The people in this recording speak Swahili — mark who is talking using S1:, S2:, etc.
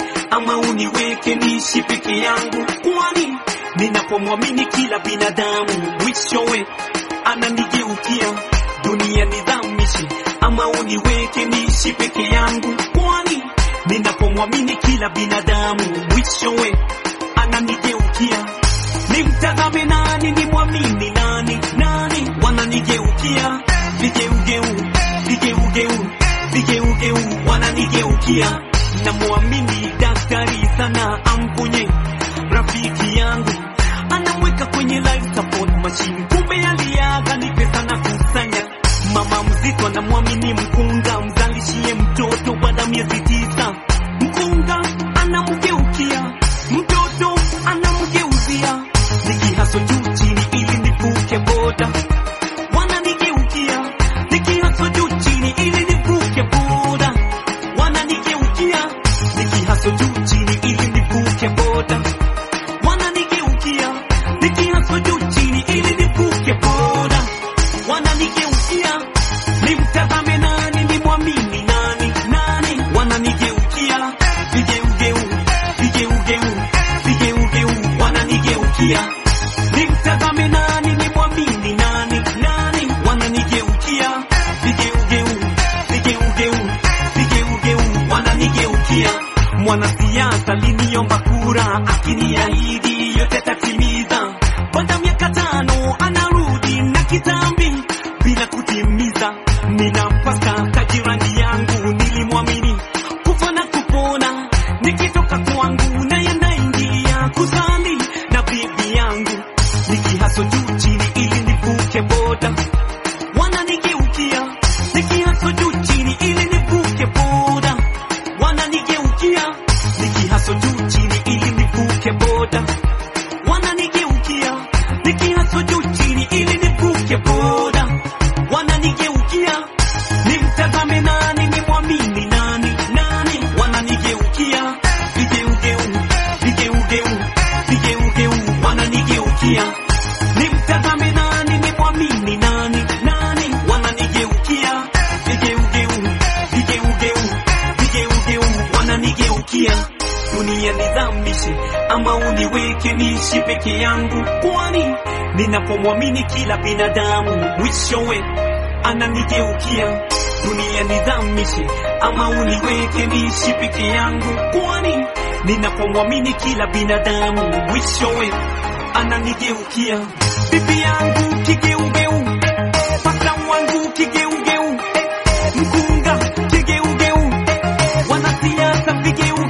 S1: ama uniweke niishi peke yangu, kwani ninapomwamini kila binadamu mwishowe ananigeukia. Dunia nidhamishi, ama uniweke niishi peke yangu, kwani ninapomwamini kila binadamu mwishowe ananigeukia. Nimtazame nani, nimwamini nani? Nani wananigeukia? Vigeugeu, vigeugeu, vigeugeu wananigeukia. Namwamini daktari sana, amponye rafiki yangu, anamweka kwenye life support machine, kumbe aliaga ni pesa na kusanya. Mama mzito anamwamini mkunga, mzalishie mtoto baada ya miezi tisa. Mkunga anamgeukia mtoto, anamgeuzia nikihaso juu chini ili nivuke boda, wananigeukia nikihaso juu chini ili nivuke boda, wananigeukia nikihaso juu chini ili nivuke boda, wananigeukia nikihaso juu chini ili nivuke boda, wananigeukia nimtazame nani, nimwamini nani? Nani wananigeukia vigeugeu, vigeugeu, vigeugeu wananigeukia nimtazame nani, nimwamini nani? Nani wananigeukia vigeugeu, vigeugeu, vigeugeu wananigeukia. Mwanasiasa aliniomba kura, akiniahidi yote atatimiza. Baada ya miaka tano anarudi na kitambi bila kutimiza. Ninampasa jirani yangu nilimwamini, kufa na kupona, nikitoka kwangu naye naingia kusali na bibi yangu, nikihaso juu chini ili nivuke boda, wananigeukia nikihaso juu chini ili nivuke boda, wananigeukia nikihaso juu chini ili nivuke boda, wananigeukia nikihaso juu chini ili nivuke boda, wananigeukia nimtazame nani, nimwamini nani? Nani wananigeukia vigeugeu, vigeugeu, vigeugeu wananigeukia nimtazame nani, nimwamini nani? Nani wananigeukia vigeugeu, vigeugeu, vigeugeu wananigeukia. Dunia nidhamishe ama uniweke niishi peke yangu, kwani ninapomwamini kila binadamu mwishowe ananigeukia. Dunia nidhamishe ama uniweke niishi peke yangu, kwani ninapomwamini kila binadamu mwishowe ananigeukia. Bibi yangu kigeugeu, pasta wangu kigeugeu, mkunga kigeugeu, wanasiasa vigeugeu